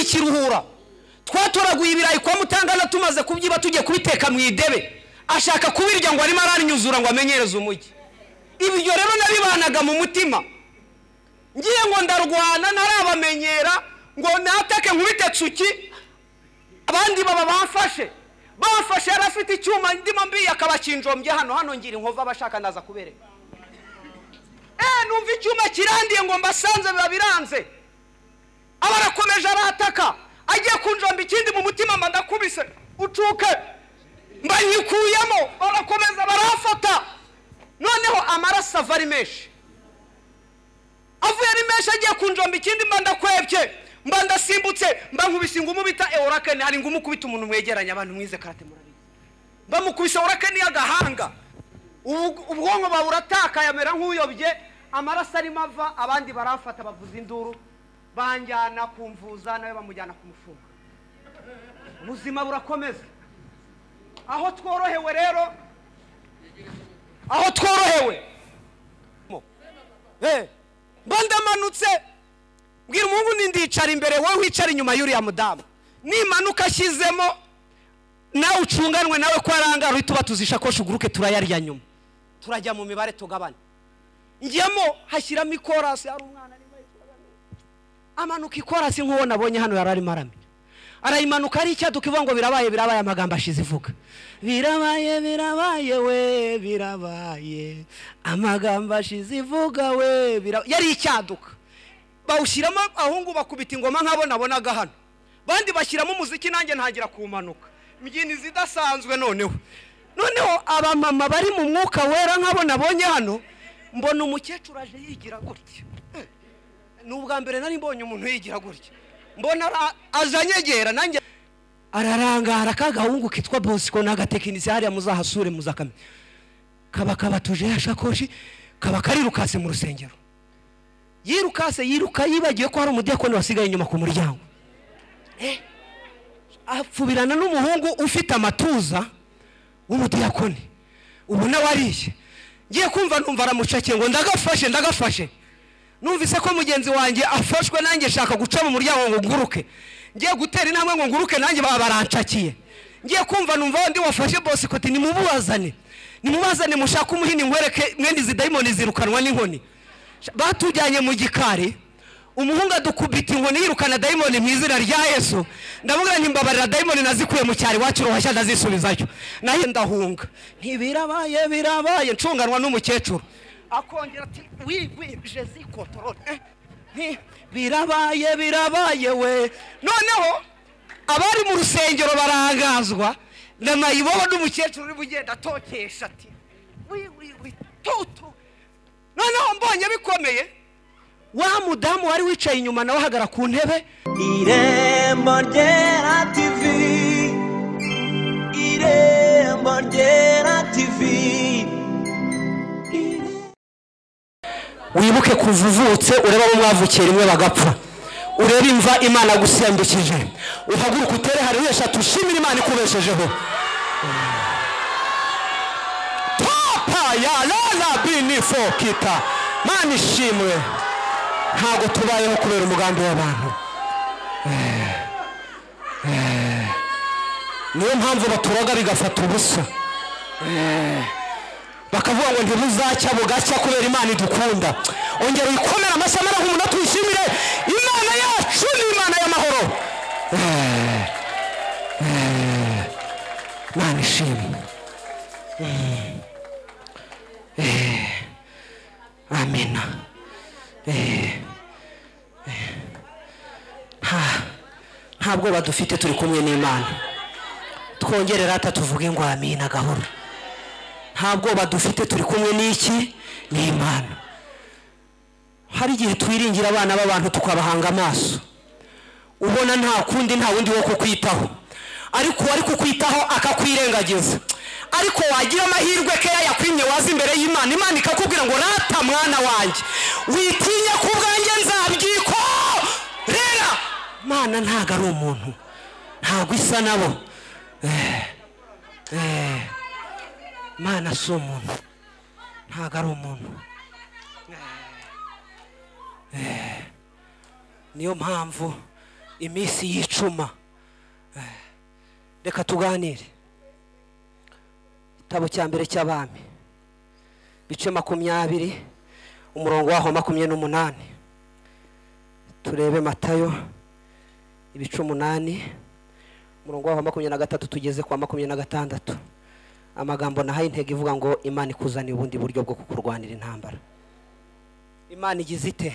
ikiruhura twatoraguye ibirayi kwa mutangana tumaze kubyiba tujye kubiteka mu idebe ashaka kubirya ngo arimo aranyuzura ngo amenyereze umujyi ibyo rero nabibanaga mu mutima ngiye ngo ndarwana ntarabamenyera ngo natake nkubite cuki abandi baba bamfashe bamfashe yari afite icyuma ndimo mbiye akabakinjombye hano hano ngira inkova abashaka naza kubereka eee numva icyuma kirandiye ngo mbasanze biba biranze aba arakomeje arataka agiye kunjomba ikindi mu mutima mba ndakubise ucuke mbanyikuyemo barakomeza barafata noneho amaraso ava ari menshi avuye ari menshi agiye kunjomba ikindi mba ndakwebye mba ndasimbutse mba nkubise ingumu bita eworakani hari ingumu kubita umuntu mwegeranye abantu mwize karate murabizi mba mukubise eworakani y'agahanga ubwonko bawe uratakaye amera nk'uyobye amaraso arimo ava abandi barafata bavuza induru banjyana kumvuza nawe bamujyana kumufunga ubuzima burakomeza aho tworohewe rero aho tworohewe mba ndamanutse mbwira umuhungu ndicara imbere wowe wicara inyuma y'uriya mudamu nimanuka ashyizemo nawe ucunganwe nawe ko arangara uhita ubatuza ishakoshi uguruke turayarya nyuma turajya mu mibare tugabane njyamo hashyiramo ikorasi hari umwana amanuka ikorasi nk'uwo nabonye hano yari arimo aramira arayimanuka ari icyaduka ivuga ngo birabaye birabaye amagambo ashize ivuga birabaye birabaye we birabaye amagambo ashize ivuga we birabaye yari icyaduka bawushyiramo ahungu bakubita ingoma nk'abo nabonaga hano bandi bashyiramo umuziki nanjye ntangira kumanuka imbyino zidasanzwe noneho noneho abamama bari mu mwuka wera nk'abo nabonye hano mbona umukecuru aje yigira gutya ni ubwa mbere nari mbonye umuntu yigira gutya mbona azanyegera nanjye ararangara ka gahungu kitwa bosiko n'agatekinisiye hariya muzahasure muzakamenya kaba kabatuje ya shakoshi kaba karirukase mu rusengero yirukase yiruka yibagiwe ko hari umudiyakoni wasigaye inyuma ku muryango apfubirana n'umuhungu ufite amatuza w'umudiyakoni ubona wariye ngiye kumva numva aramucakiye ngo ndagafashe ndagafashe numvise ko mugenzi wanjye afashwe nanjye shaka guca mu muryango ngo nguruke ngiye gutera intambwe ngo nguruke nanjye baba barancakiye ngiye kumva numva undi wafashe bosikoti nimubazane nimubazane mushake umuhini nkwereke mwene izi dayimoni zirukanwa n'inkoni batujyanye mu gikari umuhungu adukubita inkoni yirukana dayimoni mu izina rya yesu ndavuga mbabarira dayimoni nazikuye mu cyari wacu uruhashya ndazisubizayo nayo ndahunga ntibirabaye birabaye ncunganwa n'umukecuru akongera ati wigwije zikotorore birabaye birabaye we noneho abari mu rusengero barangazwa na mayibobo n'umukecuru uri bugenda atokesha ati wiwiwi tutu noneho mbonye bikomeye wa mudamu wari wicaye inyuma nawe ahagara ku ntebe irembo ryera tivi irembo ryera tivi wibuke kuva uvutse urebe abo mwavukiye rimwe bagapfa urebe imva imana gusendukije uhaguruke utere hari eshatu ushimira imana ikubeshejeho papa ya rara bini fokita mani ishimwe ntabwo tubayeho kubera umugambi w'abantu niyo mpamvu baturaga bigafata ubusa bakavuga ngo ntibuzacya bugacya kubera imana idukunda ongera uyikomere amashyi amara nk'umuntu tuyishimire imana yacu ni imana y'amahoro imana ishimwe amina nta bwoba dufite turi kumwe n'imana twongere rata tuvuge ngo amina gahoro nta bwoba dufite turi kumwe n'iki n'imana hari igihe twiringira abana b'abantu tukabahanga amaso ubona nta kundi nta wundi wo kukwitaho ariko uwari kukwitaho akakwirengagiza ariko wagira amahirwe keya yakwimye waza imbere y'imana imana ikakubwira ngo rata mwana wanjye witinya ku bwanjye nzabyikorera imana ntabwo ari umuntu ntabwo isa nabo imana si umuntu ntabwo ari umuntu niyo mpamvu iminsi y'icuma Eh, reka tuganire igitabo cya mbere cy'abami bice makumyabiri umurongo waho wa makumyabiri n'umunani turebe matayo ibice umunani umurongo waho wa makumyabiri na gatatu tugeze kwa makumyabiri na gatandatu amagambo nahaye intego ivuga ngo imana ikuzaniye ubundi buryo bwo kukurwanira intambara imana igize ite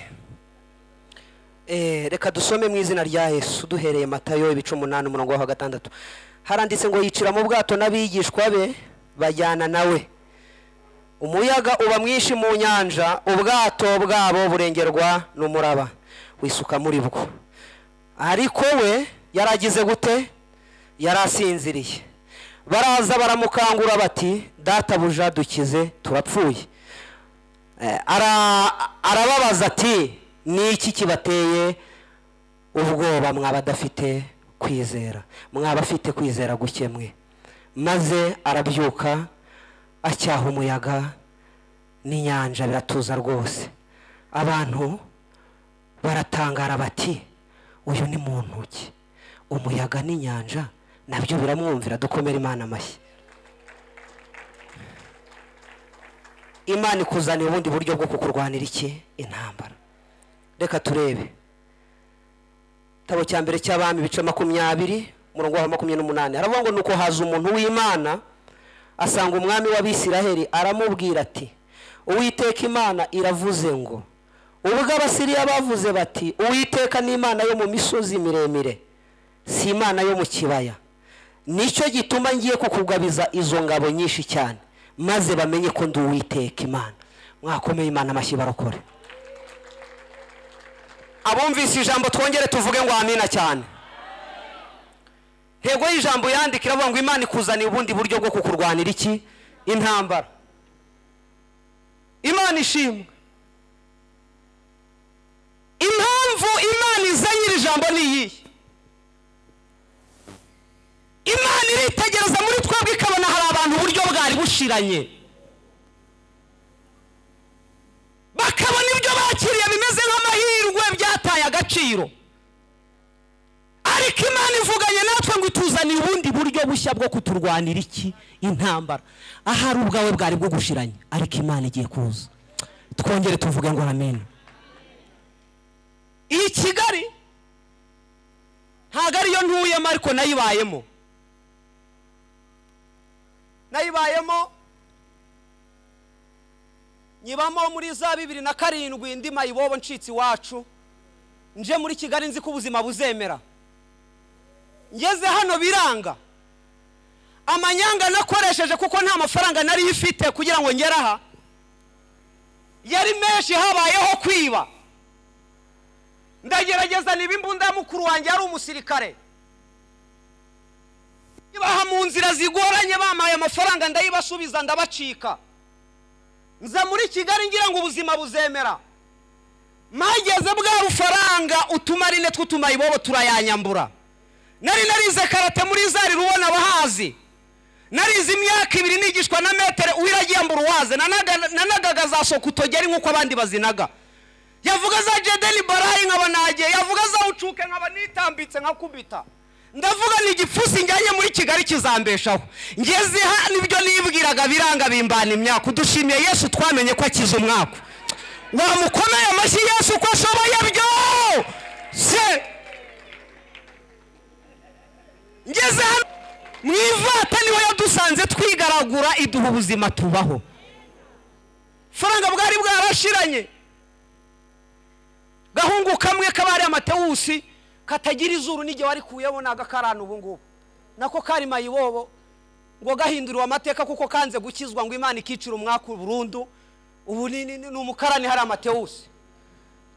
Eh, reka dusome mu izina rya yesu duhereye matayo ibice umunani umurongo wa gatandatu haranditse ngo yicira mu bwato n'abigishwa be bajyana nawe umuyaga uba mwinshi mu nyanja ubwato bwabo burengerwa n'umuraba wisuka muri bwo ariko we yaragize gute yari asinziriye baraza baramukangura bati databuja dukize turapfuye Eh, ara- arababaza ati ni iki kibateye ubwoba mwaba adafite kwizera mwaba afite kwizera guke mwe maze arabyuka acyaha umuyaga n'inyanja biratuza rwose abantu baratangara bati uyu ni muntu ki umuyaga n'inyanja nabyo biramwumvira dukomere imana amashyi imana ikuzaniye ubundi buryo bwo kukurwanira iki intambara reka turebe igitabo cya mbere cy'abami ibice makumyabiri umurongo wa makumyabiri n'umunani haravuga ngo nuko haza umuntu w'imana asanga umwami w'abisiraheli aramubwira ati uwiteka imana iravuze ngo ubwo abasiriya bavuze bati uwiteka ni imana yo mu misozi miremire si imana yo mu kibaya nicyo gituma ngiye kukugabiza izo ngabo nyinshi cyane maze bamenye ko ndi uwiteka imana mwakomeye imana amashyi barokore abumvise ijambo twongere tuvuge ngo amina cyane ntego y'ijambo yandika iravuga ngo imana ikuzaniye ubundi buryo bwo kukurwanira iki intambara imana ishimwe impamvu imana izanye iri jambo ni iyihe imana iritegereza muri twebwe ikabona hari abantu uburyo bwari bushiranye bakabona ibyo bakiriye bimeze nk'amahirwe byataye agaciro ariko imana ivuganye natwe ngo ituzaniye ubundi buryo bushya bwo kuturwanira iki intambara ahari ubwawe bwari bugushiranye ariko imana igiye kuza twongere tuvuge ngo amen iyi kigali ntabwo ariyo ntuyemo ariko nayibayemo nayibayemo nyibamo muri za bibiri na karindwi ndi mayibobo ncitse iwacu nje muri kigali nzi ko ubuzima buzemera ngeze hano biranga amanyanga nakoresheje kuko nta mafaranga nari ifite kugira ngo ngere aha yari menshi habayeho kwiba ndagerageza niba imbunda ya mukuru wanjye ari umusirikare baha mu nzira zigoranye bamaye amafaranga ndayibasubiza ndabacika nza muri kigali ngira ngo ubuzima buzemera mpageze bwa rufaranga utumarine tw'utumayi bobo turayanyambura nari narize karate muri zari rubona bahazi narize imyaka ibiri nigishwa na metero uwiragiyambura uwaze nanaga- nanagaga za sokutogeri nk'uko abandi bazinaga yavuga za jedeni barayi nkaba nagiye yavuga za ucuke nkaba nitambitse nkakubita ndavuga ni igipfusi njyanye muri kigali kizambeshaho ngeze ha nibyo nibwiraga biranga bimbana imyaka udushimiye yesu twamenye ko akiza umwaka wamukomeye amashyi yesu ko ashoboye byo se ngeze hano mu ivata niho yadusanze twigaragura iduha ubuzima tubaho faranga bwari bwarashiranye gahungu kamwe kaba ari amatewusi katagira izuru n'igihe warikuyeho ntago akarana ubu ngubu nako kari mayibobo ngo gahinduriwe amateka kuko kanze gukizwa ngo imana ikicira umwaka burundu ubu ni ni- ni umukarani hari amatewusi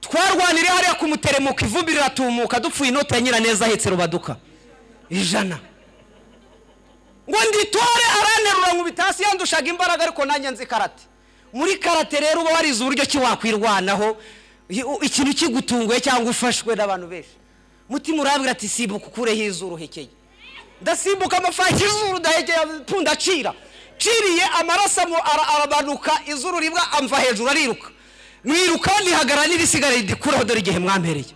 twarwanire hariya kumuteremuka ivumbi riratumuka dupfuye inoti ya nyiraneza ahetse rubaduka ijana ngo nditore aranterura nkubita hasi yandushaga imbaraga ariko nanjye nzi karate muri karate rero uba warize uburyo ki wakwirwanaho i- u- ikintu kigutunguye cyangwa ufashwe n'abantu benshi mutima urabwira ati simbuka ukureho izuru hekeye ndasimbuka amafaki izuru ndahekeye punda acira ciriye amaraso amu- ara- arabanuka izuru rimwe amva hejuru ariruka mwiruka ntihagarara n'irisigara ridikuraho dore igihe mwampereye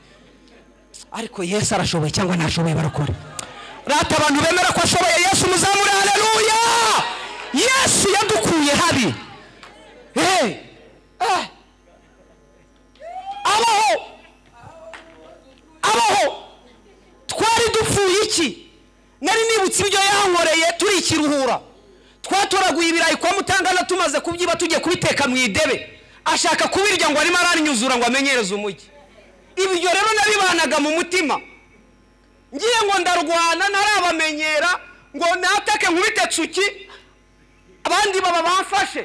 ariko yesu arashoboye cyangwa ntashoboye barakora rata abantu bemera ko ashoboye yesu muzamure haleluya yesu yadukuye habi Eh, eh. abaho abaho twari dupfuye iki nari nibutse ibyo yankoreye turi ikiruhura twatoraguye ibirayi kwa mutangana tumaze kubyiba tugiye kubiteka mu idebe ashaka kubirya ngo arimo araninyuzura ngo amenyereze umujyi ibyo rero nabibanaga mu mutima ngiye ngo ndarwana ntarabamenyera ngo natake nkubite tsuki abandi baba bamfashe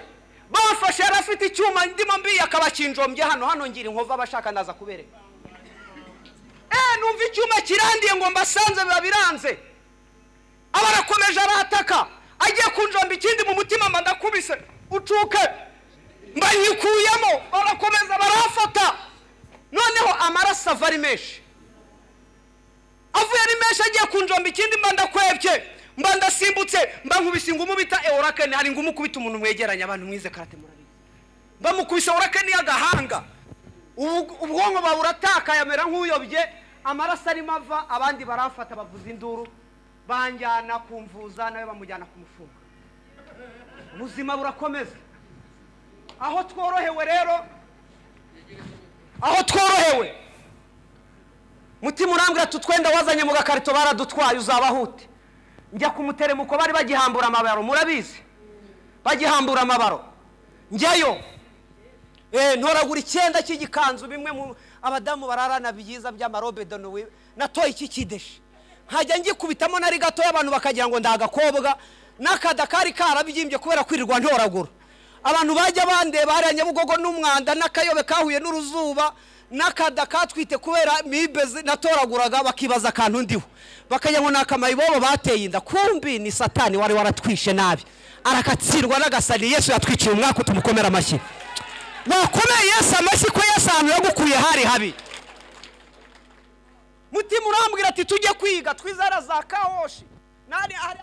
bamfashe yari afite icyuma ndimo mbiye akabakinjombye hano hano ngira inkova abashaka ndaza kubereka eee numva icyuma kirandiye ngo mbasanze biba biranze aba arakomeje arataka agiye kunjomba ikindi mu mutima mba ndakubise ucuke mbanyikuyemo barakomeza barafata noneho amaraso ava ari menshi avuye ari menshi agiye kunjomba ikindi mba ndakwebye mba ndasimbutse mba nkubise ingumu bita eworakeni hari ingumu kubita umuntu mwegeranye abantu mwize karate murabizi mba mukubise eworakeni y'agahanga ubu- ubwonko bawe uratakaye amera nk'uyobye amaraso arimo ava abandi barafata bavuza induru banjyana kumvuza nawe bamujyana kumufunga ubuzima burakomeza aho tworohewe rero aho tworohewe mutima urambwira tutwenda wazanye mu gakarito baradutwaye uzabaho ute njya ku muteremuko bari bagihambura amabaro murabizi bagihambura amabaro njyayo Eh, ntoragura icyenda cy'igikanzu bimwe mu abadamu bararana byiza by'amarobe donowe natoye iki kideshi nkajya ngikubitamo nari gatoya abantu bakagira ngo ndagakobwa n'akada kari karabyimbye kubera kwirirwa ntoragura abantu bajya bandeba hariya nyabugogo n'umwanda n'akayobe kahuye n'uruzuba n'akada katwite kubera mibe zi- natoraguraga bakibaza akantu ndiho bakagira ngo ni akamayibobo bateye inda kumbi ni satani wari waratwishe nabi arakatsirwa n'agasani yesu yatwiciye umwaka tumukomera amashyi wakomeye yesu amashyi ko yesu ahantu yagukuye hari habi mutima urambwira ati tujye kwiga twizara za kawoshi nari ahari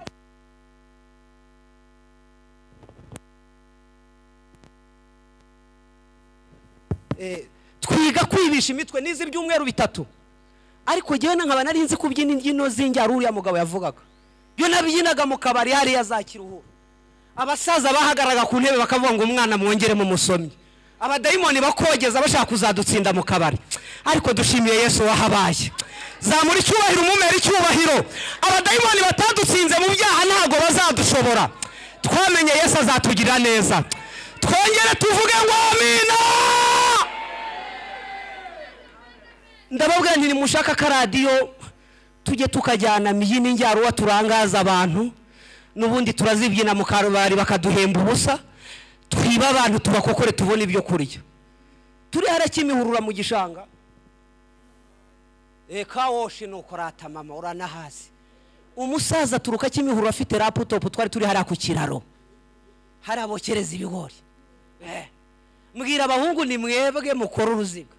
Eh, twiga kwibisha imitwe n'izi ibyumweru bitatu ariko jyewe na nkaba nari nzi kubyina imbyino z'injyara uriya mugabo yavugaga iyo nabyinaga mu kabari hariya za kiruhura abasaza bahagaraga ku ntebe bakavuga ngo umwana mwongeremo umusomyi abadayimoni bakogeza bashaka kuzadutsinda mu kabari ariko dushimiye yesu wahabaye zamura icyubahiro umumera icyubahiro abadayimoni batadutsinze mu byaha ntabwo bazadushobora twamenye yesu azatugirira neza twongere tuvuge ngo amina ndababwira nti nimushaka akaradiyo tujye tukajyana mbyina injyaruwa turangaza abantu n'ubundi turazibyina mu karubari bakaduhemba ubusa twiba abantu tubakokore tubone ibyo kurya turi hariya kimihurura mu gishanga reka woshi nuko urata mama uranahazi umusaza aturuka kimihurura afite raputopu twari turi hariya ku kiraro hariya bokereza ibigori Eh. mbwira abahungu ni mwebwe mukora uruziga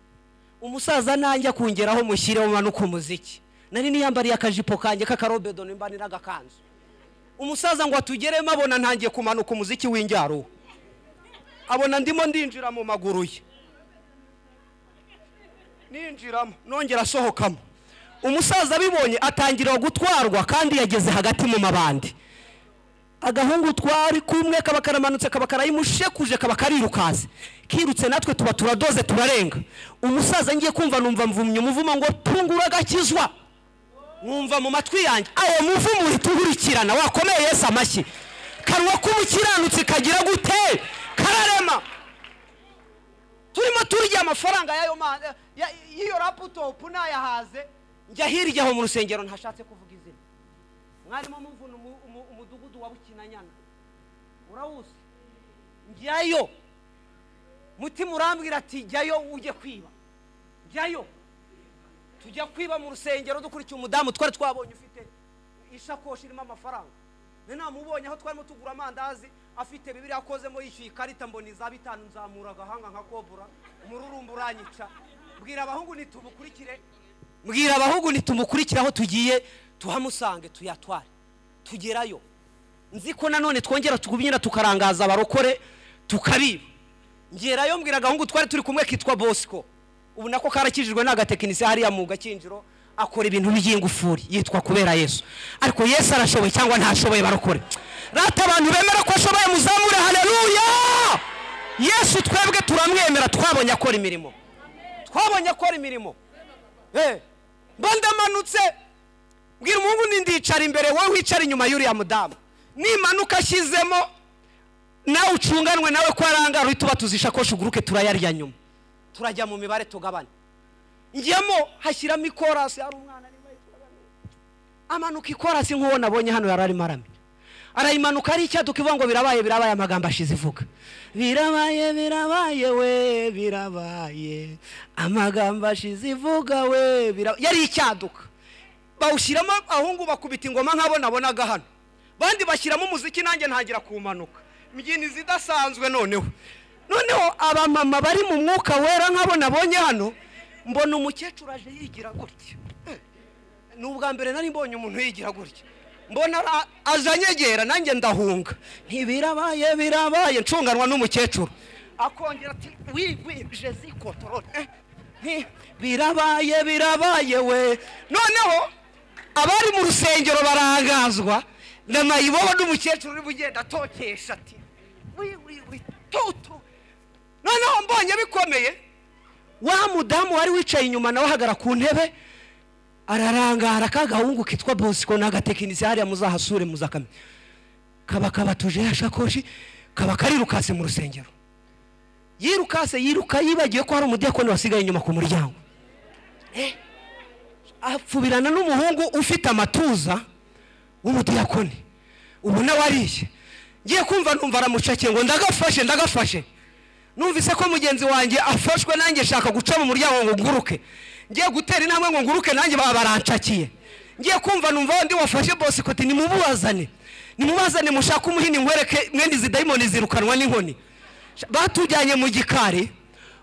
umusaza nanjye akungeraho mushyire umanuka umuziki nari niyambariye akajipo kanjye k'akarobedo nimba n'agakanzu umusaza ngo atugeremo abona ntangiye kumanuka umuziki w'injyaro abona ndimo ndinjira mu maguru ye ninjiramo nongera asohokamo umusaza abibonye atangira gutwarwa kandi yageze hagati mu mabandi agahungu twari kumwe kaba karamanutse kaba karayimushekuje kaba karirukanse kirutse natwe tuba turadoze turarenga umusaza ngiye kumva numva mvumye umuvumo ngo pfungura agakizwa mwumva mu matwi yanjye awo muvumo uhita uhurikirana wakomeye yesu amashyi kanwa k'umukiranutsi kagira gute kararema turimo turya amafaranga y'ayo ma- ya- y'iyo raputopu nayahaze njya hirya aho mu rusengero ntashatse kuvuga izina mwarimo muvuna umu- umu- umudugudu wa bukinanyana urawuzi njyayo mutima urambwira ati jyayo ujye kwiba jyayo tujya kwiba mu rusengero dukurikiye umudamu twari twabonye ufite ishakoshi irimo amafaranga nari namubonye aho twarimo tugura amandazi afite bibiri akozemo yishyuye ikarita mbona iza bitanu nzamura agahanga nka kobura umururumba uranyica mbwira abahungu ntitumukurikire mbwira abahungu ntitumukurikire aho tugiye tuhamusange tuyatware tugerayo nzi ko nanone twongera tugubyina tukarangaza abarokore tukabiba ngerayo mbwira agahungu twari turi kumwe kitwa bosco ubu nako karakijijwe n'agatekinisiye hariya mu gakinjiro akora ibintu by'ingufuri yitwa kubera yesu ariko yesu arashoboye cyangwa ntashoboye barokore rata abantu bemera ko ashoboye muzamure hareruya yesu twebwe turamwemera twabonye akora imirimo twabonye akora imirimo Eh, mba ndamanutse mbwira umuhungu ni ndicara imbere wowe wicara inyuma y'uriya mudamu nimanuka ashyizemo nawe ucunganwe nawe ko arangara uhita ubatuza ishakoshi uguruke turayarya nyuma turajya mu mibare tugabane njyamo hashyiramo ikorasi hari umwana arimo arayikora. amanuka ikorasi nk'uwo nabonye hano yari arimo aramenya arayimanuka ari icyaduka ivuga ngo birabaye birabaye amagambo ashize ivuga birabaye birabaye we birabaye amagambo ashize ivuga we birabaye yari icyaduka bawushyiramo abahungu bakubita ingoma nk'abo nabonaga hano bandi bashyiramo umuziki nanjye ntangira kumanuka imbyino zidasanzwe noneho noneho abamama bari mu mwuka wera nk'abo nabonye hano mbona umukecuru aje yigira gutya Eh, ni ubwa mbere nari mbonye umuntu yigira gutya mbona ara- aje anyegera nanjye ndahunga ntibirabaye birabaye ncunganwa n'umukecuru akongera ati wigwije zikotorore Eh, nti, birabaye birabaye we noneho abari mu rusengero barangazwa na mayibobo n'umukecuru uri bugenda atokesha ati "Wi, wi, wi, tutu noneho mbonye bikomeye wa mudamu wari wicaye inyuma nawe ahagara ku ntebe ararangara ka gahungu kitwa bosiko n'agatekinisiye hariya muzahasure muzakamenya kaba kabatuje ya shakoshi kaba karirukase mu rusengero yirukase yiruka yibagiwe ko hari umudiyakoni wasigaye inyuma ku muryango apfubirana n'umuhungu ufite amatuza w'umudiyakoni ubona wariye ngiye kumva numva aramucakiye ngo ndagafashe ndagafashe numvise ko mugenzi wanjye afashwe nanjye nshaka guca mu muryango ngo nguruke ngiye gutera intambwe ngo nguruke nanjye baba barancakiye ngiye kumva numva undi wafashe bosikoti nimubazane nimubazane mushake umuhini nkwereke mwene izi dayimoni zirukanwa n'inkoni batujyanye mu gikari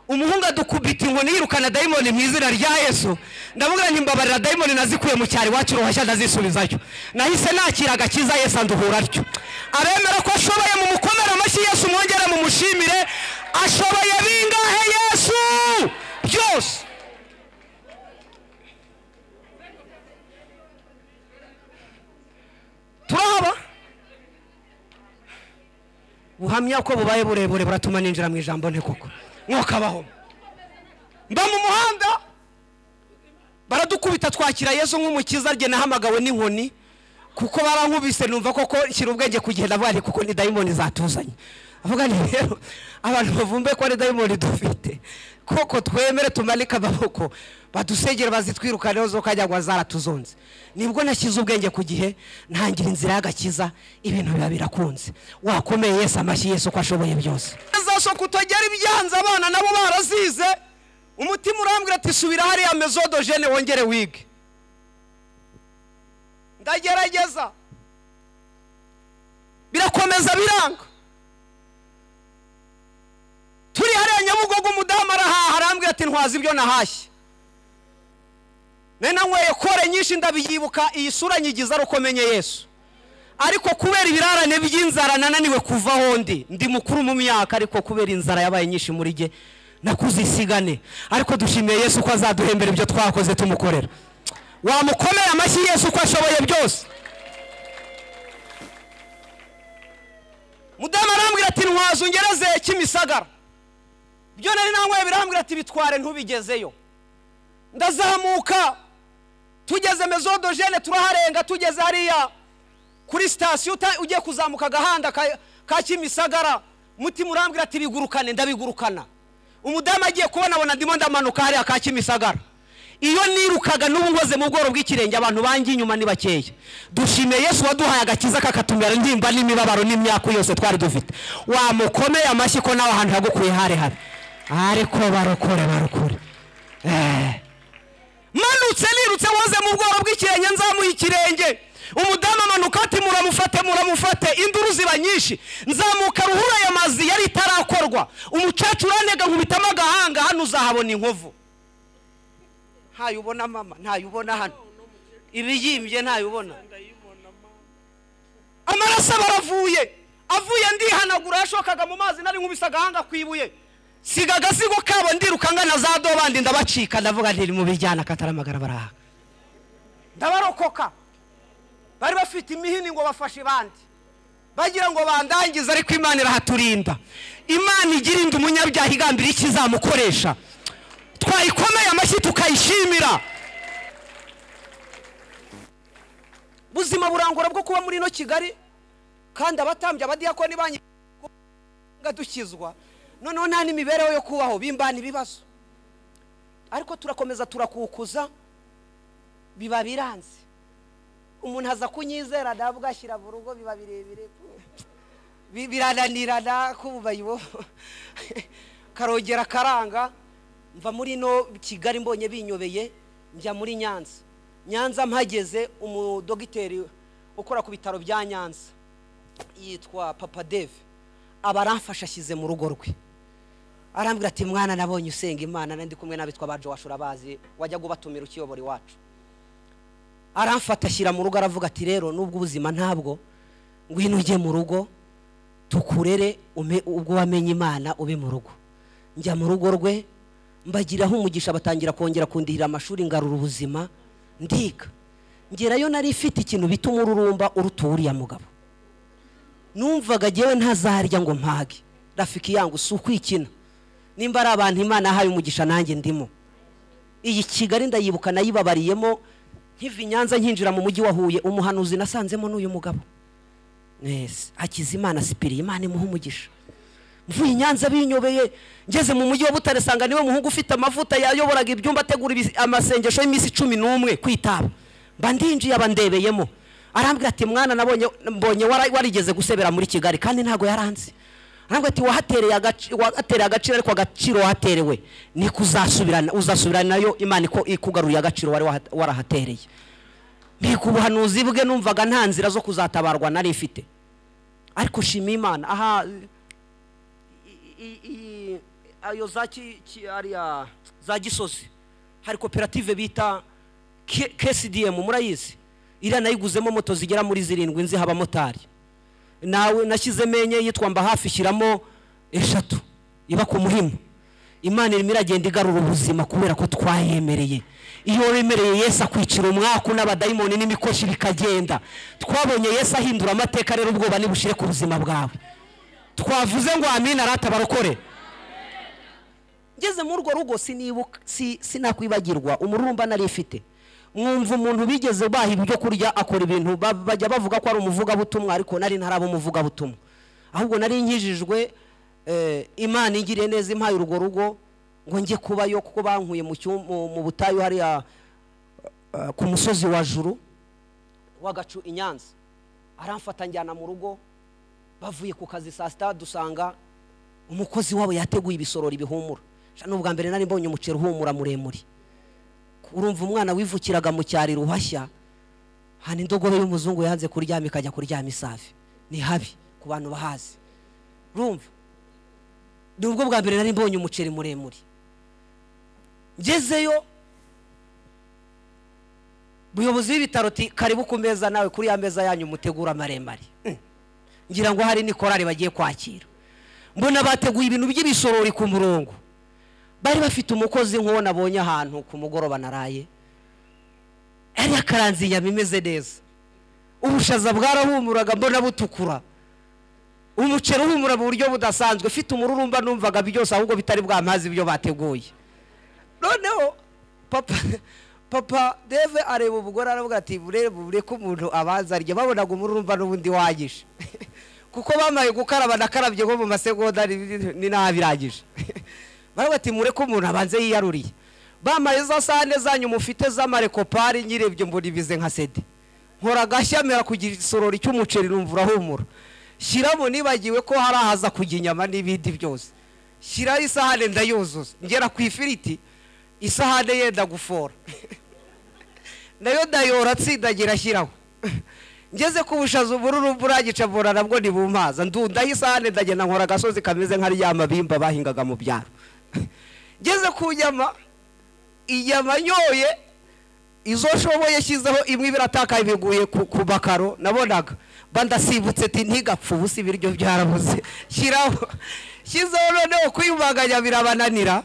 umuhungu adukubita inkoni yirukana dayimoni mu izina rya yesu ndavuga nti mbabarira dayimoni nazikuye mu cyari iwacu uruhushya ndazisubizayo nahise nakira agakiza yesu anduhura atyo abemera ko ashoboye mu mukomere amashyi yesu mwongere mu mushimire ashoboye bingahe yesu byose turahaba buhamya ko bubaye burebure buratuma ninjira mu ijambo nte koko mwokabaho mba mu muhanda baradukubita twakira yesu nk'umukiza rye nahamagawe n'inkoni kuko barankubise numva koko shyira ubwenge kugenda bari kuko ni dayimoni zatuzanye avuga ni rero abantu bavumbe ko ari dayimoni dufite koko twemere tumanike amaboko badusengere bazitwirukaneho zo kajya ngo zaratuzonze nibwo nashyize ubwenge ku gihe ntangira inzira y'agakiza ibintu biba birakunze wakomeye yesu amashyi yesu ko ashoboye byose zasho kutagera ibyanze abana nabo barazize umutima urambwira ati subira hariya mezodojene wongere wige ndagerageza birakomeza biranga turi hariya nyabugogo umudamu arahaha arambwira ati ntwaza ibyo nahashye nena nyweye kore nyinshi ndabiyibuka iyi sura nyigiza ari uko menye yesu ariko kubera ibirarane by'inzara nananiwe kuvaho ndi ndi mukuru mu myaka ariko kubera inzara yabaye nyinshi muri jye nakuze isigane ariko dushimiye yesu ko azaduhembera ibyo twakoze tumukorera wamukomeye amashyi yesu ko ashoboye byose mudamu arambwira ati ntwaza ungereze kimisagara ibyo nari nanyweye birambwira ati bitware ntubigezeyo ndazamuka tugeze mezodogene turaharenga tugeze hariya kuri sitasiyo uta- ugiye kuzamuka agahanda ka- ka kimisagara mutima urambwira ati bigurukane ndabigurukana umudamu agiye kubona abona ndimo ndamanuka hariya ka kimisagara iyo nirukaga n'ubu nkoze mu bworo bw'ikirenge abantu banjye inyuma ni bakeya dushimiye yesu waduhaye agakiza kakatumira ndimba n'imibabaro n'imyaka yose twari dufite wamukomeye amashyi ko nawe ahantu yagukuye hare hare ariko barokore barokore Eh. manutse nirutse woze mu bworo bw'ikirenge nzamuha ikirenge umudamu amanuka ati muramufate muramufate induru ziba nyinshi nzamuka ruhura aya mazi yari itarakorwa umucacu uranega nkubitamo agahanga hano uzahabona inkovu ntayo ubona mama ntayo ubona hano ibiyimbye ntayo ubona amaraso baravuye avuye ndihanagura yashokaga mu mazi nari nkubise agahanga ku ibuye siga agasigo kabo ndiruka ngana za dobandi ndabacika ndavuga nti mu bijyana kataramagara baraha ndabarokoka bari bafite imihini ngo bafashe ibandi bagira ngo bandangize ariko imana irahaturinda imana igira inda umunyabyaha igambira icyo izamukoresha twayikomeye amashyi tukayishimira buzima burangura bwo kuba muri ino kigali kandi abatambya abadiyakoni banyu nga dukizwa noneho nta n'imibereho yo kubaho bimbana ibibazo ariko turakomeza turakukuza biba biranze umuntu aza kunyizera ndavuga ashyira mu rugo biba birebire Bi- birananirana kubayibo karogera karanga mva muri ino kigali mbonye binyobeye njya muri nyanza nyanza mpageze umudogiteri ukora ku bitaro bya nyanza yitwa papa deve aba aramfasha ashyize mu rugo rwe arambwira ati mwana nabonye usenga imana nandi kumwe n'abitwa ba jowash urabazi wajyaga ubatumira ukiyobora iwacu aramfata ashyira mu rugo aravuga ati rero nubwo ubuzima ntabwo ngwino ujye mu rugo tukurere ume- ubwo wamenye imana ube mu rugo njya mu rugo rwe mbagiraho umugisha batangira kongera kundihira amashuri ngarura ubuzima ndiga ngerayo nari ifite ikintu bita umururumba uruta uriya mugabo numvaga ngewe ntazarya ngo mpage rafiki yangu si ukwikina nimba ari abantu imana yahaye umugisha nanjye ndimo iyi kigali ndayibuka nayibabariyemo nkiva i nyanza nkinjira mu mujyi wa huye umuhanuzi nasanzemo n'uyu mugabo mwese hakiza imana sipiriye imana imuha umugisha mvuye i nyanza binyobeye ngeze mu mujyi wa butare sanga niwe muhungu ufite amavuta yayoboraga ibyumba ategura ibis- amasengesho y'iminsi cumi n'umwe kwitaba mba ndinjiye aba ndebeyemo arambwira ati mwana nabonye mbonye wara- warigeze gusebera muri kigali kandi ntabwo yaranze arambwira ati wahatereye agaci- wahatereye agaciro ariko agaciro wahaterewe niko uzasubirana uzasubirana nayo imana iko- ikugaruriye agaciro wari waha- warahatereye mbega ubuhanuzi bwe numvaga nta nzira zo kuzatabarwa nari ifite ariko shima imana aha i- i- i- ayo za ki- ki- ariya za gisozi hari koperative bita K- kcdm murayizi iriya nayiguzemo moto zigera muri zirindwi nziha abamotari nawe nashyizemo enye yitwa mba hafi ishyiramo eshatu iba ku muhimu imana irimo iragenda igarura ubuzima kubera ko twayemereye iyo wemereye yesu akwicira umwaku n'abadayimoni n'imikoshi bikagenda twabonye yesu ahindura amateka rero ubwoba nibushire ku buzima bwawe twavuze ngo amina arata barokore ngeze muri urwo rugo sinibuka si- sinakwibagirwa umururumba nari ifite mwumva umuntu bigeze baha ibyo kurya akora ibintu ba- bajya bavuga ko ari umuvugabutumwa ariko nari ntaraba umuvugabutumwa ahubwo nari nkijijwe eh, imana ingiriye neza impaye urwo rugo ngo njye kubayo kuko bankuye mu cyum- mu- mu butayu hariya eh, ku musozi wa juru w'agacu i nyanza aramfata njyana mu rugo bavuye ku kazi saa sita dusanga umukozi wabo yateguye ibisorori bihumura Sha, ni ubwa mbere nari mbonye umuceri uhumura muremure urumva umwana wivukiraga mu cyari ruhashya hano indogobe y'umuzungu yanze kuryama ikajya kuryama isafi ni habi ku bantu bahazi rumva ni ubwo bwa mbere nari mbonye umuceri muremure ngezeyo umuyobozi w'ibitaro ti karibu ku meza nawe kuri ya meza yanyu mutegura maremare ngira ngo hari n'ikorari bagiye kwakira mbona bateguye ibintu by'ibisorori ku murongo bari bafite umukozi nk'uwo nabonye ahantu ku mugoroba naraye yari yakaranze inyama imeze neza ubushaza bwarahumuraga mbona butukura umuceri uhumura mu buryo budasanzwe ufite umururumba numvaga byose ahubwo bitari bwamazi ibyo bateguye noneho papa papa deve areba umugore aravuga ati burebure ko umuntu abanza arya babonaga umururumba n'ubundi wagije kuko bamaye gukaraba nakarabye nko mu masegonda ni- ni nabirangije baravuga ati mureke umuntu abanze yiyaruriye bamaye za sahane zanyu mufite z'amarekopari nyirebye mbona ibize nka sede nkora agashya kugira isorori cy'umuceri numva urahumura shyiramo nibagiwe ko hari ahaza kujya inyama n'ibindi byose shyiraho isahane ndayuzuza ngera ku ifiriti isahane yenda gufora nayo ndayora atsindagira ashyiraho ngeze ku bushaza ubururu buragica mbona nabwo ntibumaza ndundaho isahane ndagenda nkora agasozi kameze nka rya mabimba bahingaga mu byaro ngeze ku nyama inyama nyoye izo nshoboye shyizeho imwe biratakaye biguye ku, ku makaro nabonaga mba ndasibutse ti ntigapfe ubusa ibiryo byarabuze shyiraho shyizeho noneho kuyibanganya birabananira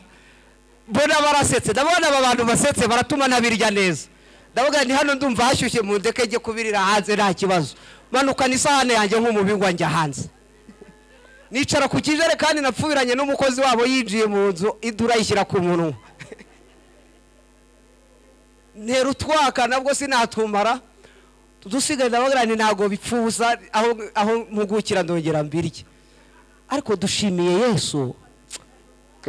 mbona barasetse ndabona aba bantu basetse baratuma ntabirya neza ndavuga ni hano ndumva hashyushye mu ndeke njye kubirira hanze nta kibazo manukana isahane yanjye nk'umubingwa njya hanze nicara ku kijerekani napfubiranye n'umukozi wabo yinjiye mu nzu idura ayishyira ku munwa ntera utwaka nabwo sinatumara dusigaye ndavuga ni ntabwo bipfuza aho aho mpugukira ndongera mbirye ariko dushimiye yesu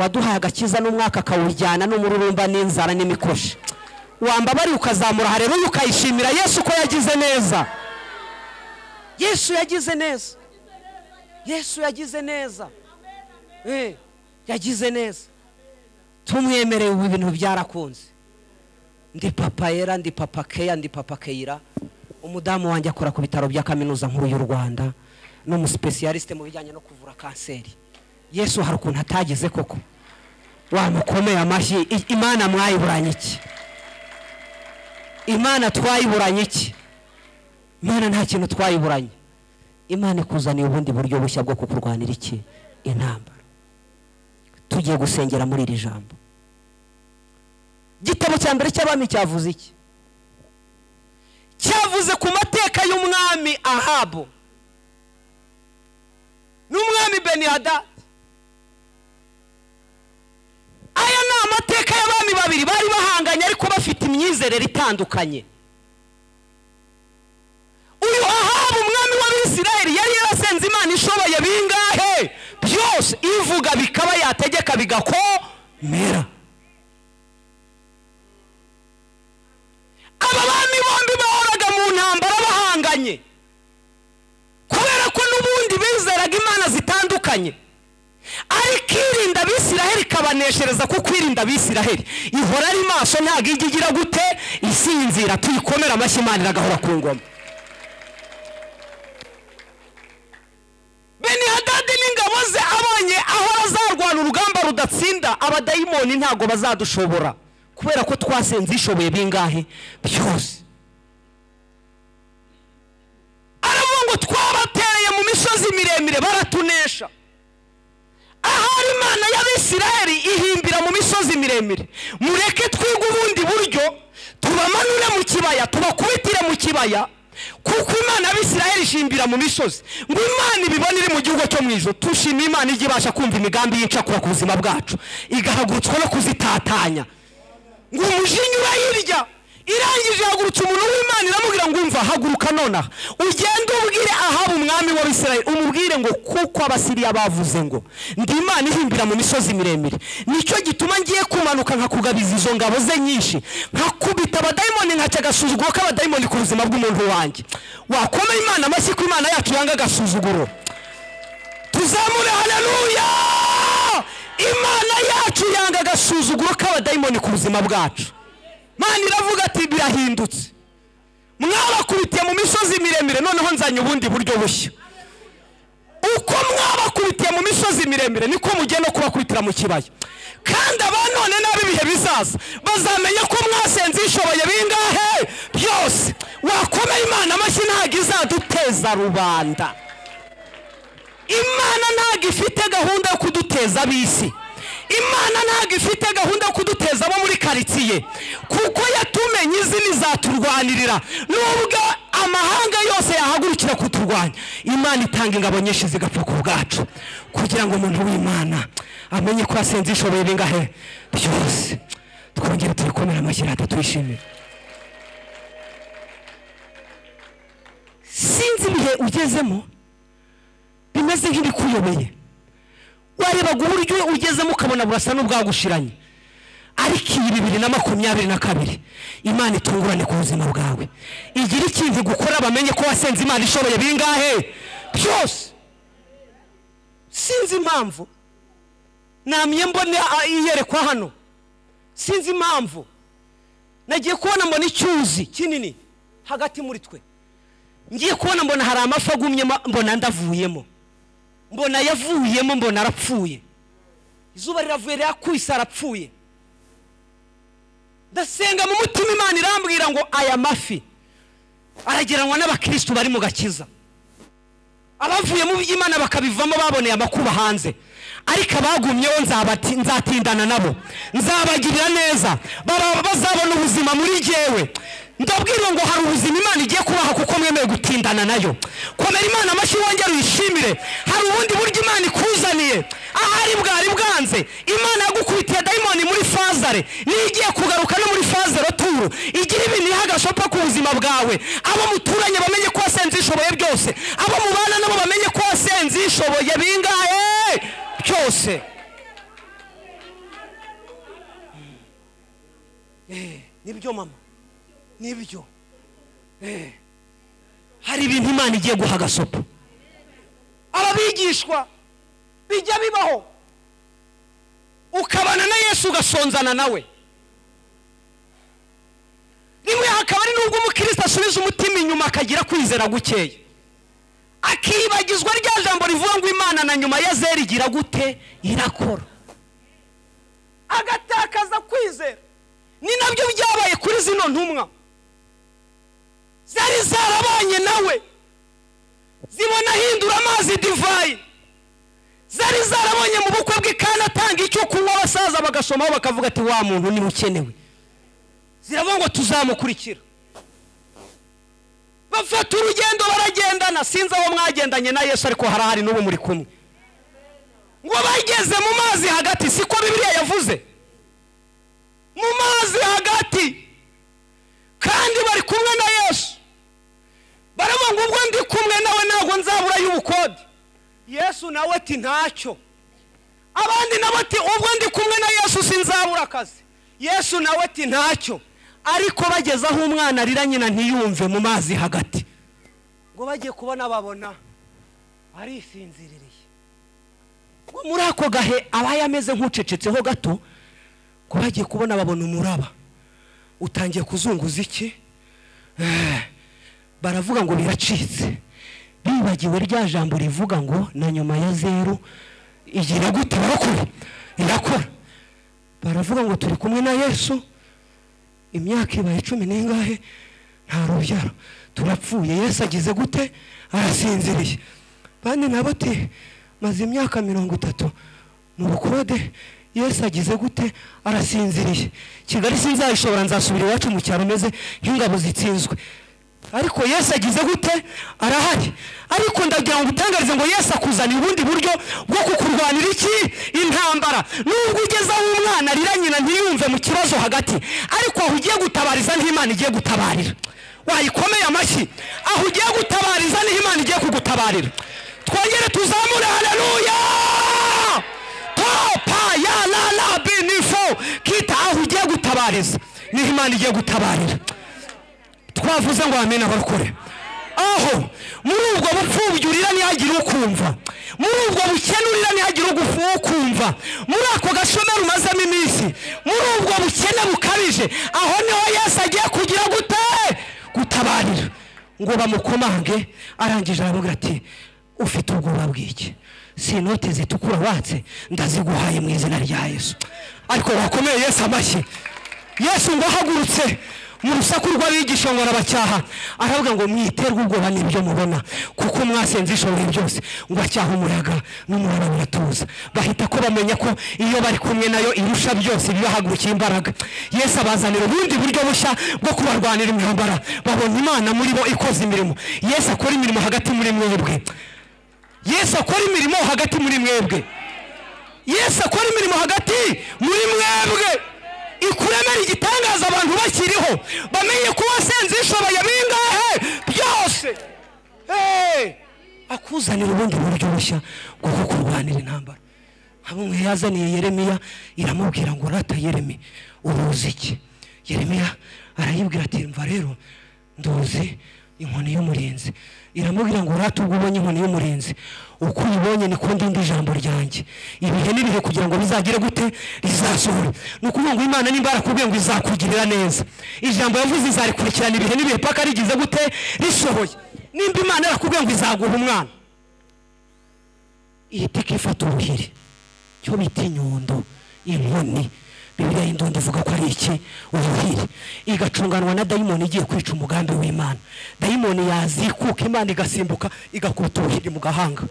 waduhaye agakiza n'umwaka akawujyana n'umururumba n'inzara n'imikoshi wambabariye ukazamura hareruye ukayishimira yesu ko yagize neza yesu yagize neza yesu yagize neza Eh, yagize neza tumwemereye ubu ibintu byarakunze ndi papa yera ndi papa keya ndi papa keyira umudamu wanjye akora ku bitaro bya kaminuza nkuru y'u rwanda ni umusipesiyalisite mu bijyanye no kuvura kanseri yesu hari ukuntu atageze koko wamukomeye amashyi I- imana mwayiburanye iki imana twayiburanye iki imana nta kintu twayiburanye imana ikuzaniye ubundi buryo bushya bwo kukurwanira iki intambara tugiye gusengera muri iri jambo igitabo cya mbere cy'abami cyavuze iki cyavuze ku mateka y'umwami ahabu n'umwami benihadadi aya ni amateka y'abami babiri bari bahanganye ariko bafite imyizerere itandukanye uyu ahabu umwami w'abisirayeli yari yarasenze imana ishoboye bingahe byose ivuga bikaba yategeka bigakomera aba bami bombi bahoraga mu ntambara bahanganye kubera ko n'ubundi bizeraga imana zitandukanye ariko irinda abisiraheli ikabaneshereza kuko irinda abisiraheli ihora ari maso ntabwo ijya igira gute isinzira tuyikomere amashyi imana iragahora ku ngoma benihadadi n'ingabo ze abonye ahora azarwana urugamba rudatsinda abadayimoni ntabwo bazadushobora kubera ko twasenze ishoboye bingahe byose aravuga ngo twabatereye mu misozi miremire baratunesha ahari imana y'abisiraheli ihimbira mu misozi miremire mureke twige ubundi buryo tubamanure mu kibaya tubakubitire mu kibaya kuko imana y'abisiraheli ishimbira mu misozi ngo imana ibibone iri mu gihugu cyo mu ijoro tushimiye imana ijya ibasha kumva imigambi y'icakura ku buzima bwacu igahagurutswa no kuzitatanya ngo umujinya urayirya irangije ihagurutsa umuntu w'imana iramubwira ngo umva haguruka nonaha ugende ubwire ahaba umwami w'abisirayeli umubwire ngo kuko abasiriya bavuze ngo ndi imana ihimbira mu misozi miremire nicyo gituma ngiye kumanuka nkakugabiza izo ngabo ze nyinshi nkakubita abadayimoni nkaca agasuzuguro k'abadayimoni ku buzima bw'umuntu wanjye wakomeye imana amashyi ko imana yacu yanga agasuzuguro tuzamure haleluya imana yacu yanga agasuzuguro k'abadayimoni ku buzima bwacu mana iravuga ati birahindutse mwabakubitiye mu misozi miremire noneho nzanye ubundi buryo bushya uko mwabakubitiye mu misozi miremire niko mugiye no kubakubitira mu kibaya kandi aba none n'ab'ibihe bizaza bazamenya ko mwasenze ishoboye bingahe byose wakomeye imana amashyi ntabwo izaduteza rubanda imana ntabwo ifite gahunda yo kuduteza ab'isi imana ntabwo ifite gahunda yo kuduteza abo muri karitsiye kuko yatumenye izi n'izaturwanirira nubwo amahanga yose yahagurukira kuturwanya imana itanga ingabo nyinshi zigapfa ku bwacu kugira ngo umuntu w'imana amenye ko yasenze ishoboye bingahe byose twongere tuyikomere amashyirata tuyishimire sinzi ibihe ugezemo bimeze nk'ibikuyobeye warebaga uburyo ugezemo ukabona burasa n'ubwagushiranye ariko iyi bibiri na makumyabiri na kabiri imana itungurane ku buzima bwawe igira ikintu igukora bamenye ko wasenze imana ishoboye bingahe byose sinzi impamvu namye mbona a- iyerekwa hano sinzi impamvu nagiye kubona mbona icyuzi kinini hagati muri twe ngiye kubona mbona hari amafi agumyemo mbona ndavuyemo mbona yavuyemo mbona arapfuye izuba riravuye rirakubise arapfuye ndasenga mu mutima imana irambwira ngo aya mafi arageranwa n'abakirisitu bari mu gakiza abavuye mu by'imana bakabivamo baboneye amakuba hanze ariko abagumyeho nzabati- nzatindana nabo nzabagirira neza baba- bazabona ubuzima muri jyewe ndabwira ngo hari ubuzima imana igiye kubaha kuko mwemeye gutindana nayo komera imana amashyi wongere uyishimire hari ubundi buryo imana ikuzaniye ahari bwari bwanze imana yagukubitiye dayimoni muri fazare niyo igiye kugaruka no muri fazare turu igira ibintu iha agashopa ku buzima bwawe abo muturanye bamenye ko wasenze ishoboye byose abo mubana nabo bamenye ko wasenze ishoboye bingahe byose nibyo mama nibyo hari ibintu imana igiye guha agasopo ababigishwa bijya bibaho ukabana na yesu ugasonzana nawe rimwe hakaba ari n'ubwo umukristo asubiza umutima inyuma akagira kwizera gukeya akibagizwa rya jambo rivuga ngo imana na nyuma ya zeri igira gute irakora agatakaza kwizera ni nabyo byabaye kuri zino ntumwa zari zarabanye nawe zibona ahindura amazi divayi zari zarabonye mu bukwe bwe kandi atanga icyo kunywa abasaza bagasomaho bakavuga ati wa muntu niwe ukenewe ziravuga ngo tuzamukurikira bafata urugendo baragendana sinzi aho mwagendanye na yesu ariko harahari n'ubu muri kumwe ngo bageze mu mazi hagati siko bibiliya yavuze mu mazi hagati kandi bari kumwe na yesu baravuga ngo ubwo ndi kumwe nawe ntabwo nzabura y'ubukode yesu nawe ati ntacyo abandi nabo ati ubwo ndi kumwe na yesu sinzabura akazi yesu nawe ati ntacyo ariko bageze aho umwana arira nyina ntiyumve mu mazi hagati ngo bagiye kubona babona arisinziririye ngo muri ako gahe abaye ameze nk'ucecetseho gato ko bagiye kubona babona umuraba utangiye kuzunguza iki Eh, baravuga ngo biracitse bibagiwe rya jambo rivuga ngo na nyuma ya zeru igira gute irakora irakora baravuga ngo turi kumwe na yesu imyaka ibaye cumi n'ingahe nta rubyaro turapfuye yesu agize gute arasinziriye bandi nabo ati maze imyaka mirongo itatu mu bukode yesu agize gute arasinziriye kigali sinzayishobora nzasubira iwacu mu cyaro meze nk'ingabo zitsinzwe ariko yesu agize gute arahari ariko ndagira ngo utangarize ngo yesu akuzanira ubundi buryo bwo kukurwanira iki intambara nubwo ugeze aho umwana arira nyina ntiyumve mu kibazo hagati ariko aho ugiye gutabariza niho imana igiye gutabarira wayikomeye amashyi aho ugiye gutabariza niho imana igiye kugutabarira twongere tuzamure haleluya topa ya la la binifo kita aho ugiye gutabariza niho imana igiye gutabarira twavuze ngo amena abarokore aho muri ubwo bupfubyi urira ntihagire ukumva muri ubwo bukene urira ntihagire ugufu ukumva muri ako gashomero umazemo iminsi muri ubwo bukene bukabije aho niho yesu agiye kugira gute gutabarira ngo bamukomange arangije arababwira ati ufite ubwoba bw'iki si inote zitukura watse ndaziguhaye mu izina rya yesu ariko bakomeye yesu amashyi yesu ngo ahagurutse mu rusaku rw'abigisha ngo arabacyaha aravuga ngo mwiterwe ubwoba n'ibyo mubona kuko mwasenze ishoboye byose ngo acyahe umuyaga n'umuraba uratuza bahita ko bamenya ko iyo bari kumwe nayo irusha byose ibibahagurukiye imbaraga yesu abazanira ubundi buryo bushya bwo kubarwanira imyambara babona imana muri bo ikoze imirimo yesu akora imirimo hagati muri mwebwe yesu akora imirimo hagati muri mwebwe yesu akora imirimo hagati muri mwebwe ikuremera igitangaza abantu bakiriho bamenye ko wasenze ishoboye bingahe byose Hey! akuzanira ubundi buryo bushya bwo kukurwanira intambara hamwe yazaniye yeremiya iramubwira ngo rata yeremi uruzi iki yeremiya arayibwira ati mva rero nduzi inkoni y'umurinzi iramubwira ngo urate ubwo ubonye inkoni y'umurinzi uko uyibonye niko ndinda ijambo ryanjye ibihe n'ibihe kugira ngo bizagire gute rizasohore ni ukuvuga ngo imana nimba yarakubwiye ngo izakugirira neza ijambo yavuze izarikurikirana ibihe n'ibihe paka rigize gute risohoye nimba imana yarakubwiye ngo izaguha umwana ihita ikifata uruhiri cyo bita inyundo inkoni bibiriya y'indundi ivuga ko ari iki ubuhiri igacunganwa na dayimoni igiye kwica umugambi w'imana dayimoni yazikuka imana igasimbuka igakubita ubuhiri mu gahanga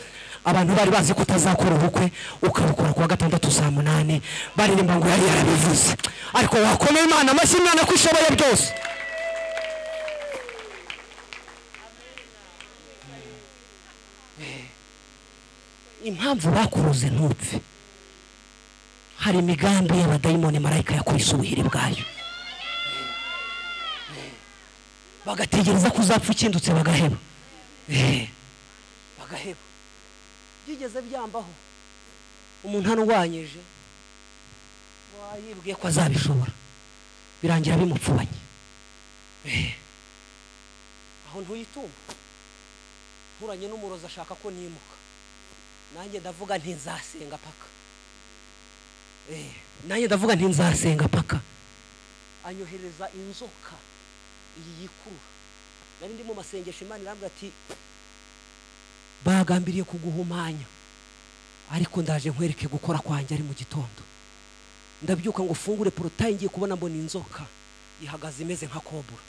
abantu bari bazi ko utazakora ubukwe ukabukora kuwa gatandatu saa munani baririmba ngo yari yarabivuze ariko wakomeye imana amashyi imana ko ishoboye byose impamvu bakuruze ntupfe hari imigambi y'abadayimoni marayika yakubise ubuhiri bwayo bagategereza ko uzapfa ukindutse bagaheba Eh, bagaheba byigeze byambaho umuntu hano wanyije wayibwiye ko azabishobora birangira bimupfubanye Eh, aho ntuyitumba nturanye n'umurozi ashaka ko nimuka nanjye ndavuga ntizasenga paka Eh, nanjye ndavuga ntizasenga paka anyohereza inzoka iyi yikurura nari ndi mu masengesho imana irambwira ati bagambiriye kuguhumanya ariko ndaje nkwereke gukora kwanjye ari mu gitondo ndabyuka ngo ufungure porotayi ngiye kubona mbona inzoka ihagaze imeze nka kobura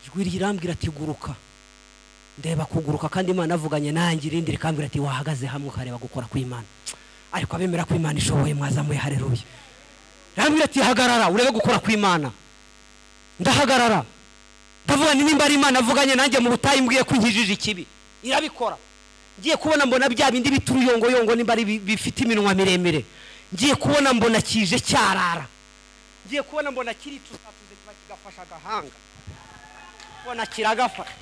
ijwi rirambwira ati guruka ndeba kuguruka kandi imana avuganye nanjye irindi rikambwira ati wahagaze hamwe ukareba gukora kw'imana ariko abemera ko imana ishoboye mwazamuye hareruye rambwira ati hagarara urebe gukora kw'imana ndahagarara ndavuga nti nimba ari imana avuganye nanjye mu butayu mbwiye ko inkijije ikibi irabikora ngiye kubona mbona bya bindi bituruyongoyongo nimba ari bi- bifite iminwa miremire ngiye kubona mbona kije cyarara ngiye kubona mbona kiricusatuze kiba kigafasha agahanga mbona kiragafasha